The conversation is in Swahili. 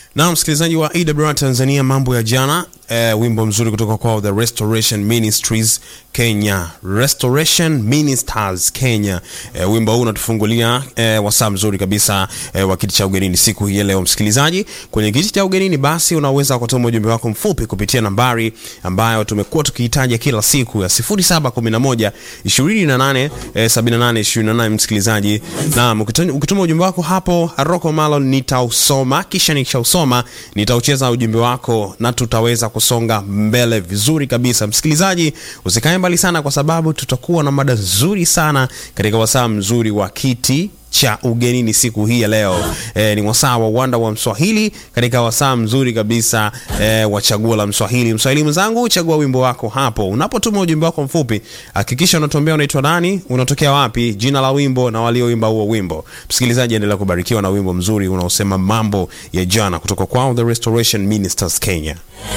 Na msikilizaji wa AWR Tanzania, mambo ya jana eh, wimbo mzuri kutoka kwao The Restoration Ministries Kenya, Restoration Ministers Kenya. Eh, wimbo huu unatufungulia eh, wasaa mzuri kabisa eh, wa kiti cha ugenini siku hii ya leo. Msikilizaji, kwenye kiti cha ugenini, basi unaweza kutuma ujumbe wako mfupi kupitia nambari ambayo tumekuwa tukiitaja kila siku ya 0711 28 eh, 78 28. Msikilizaji, na ukituma ujumbe wako hapo Rocco Malon nitausoma, kisha nikishausoma nitaucheza ujumbe wako na tutaweza kusonga mbele vizuri kabisa. Msikilizaji, usikae mbali sana, kwa sababu tutakuwa na mada nzuri sana katika wasaa mzuri wa kiti cha ugenini siku hii ya leo. E, ni wasaa wa uwanda wa Mswahili katika wasaa mzuri kabisa e, wa chaguo la Mswahili. Mswahili mwenzangu, chagua wimbo wako hapo. Unapotuma ujumbe wako mfupi, hakikisha unatuambia unaitwa nani, unatokea wapi, jina la wimbo na walioimba huo wimbo. Msikilizaji, endelea kubarikiwa na wimbo mzuri unaosema mambo ya jana kutoka kwao The Restoration Ministers Kenya.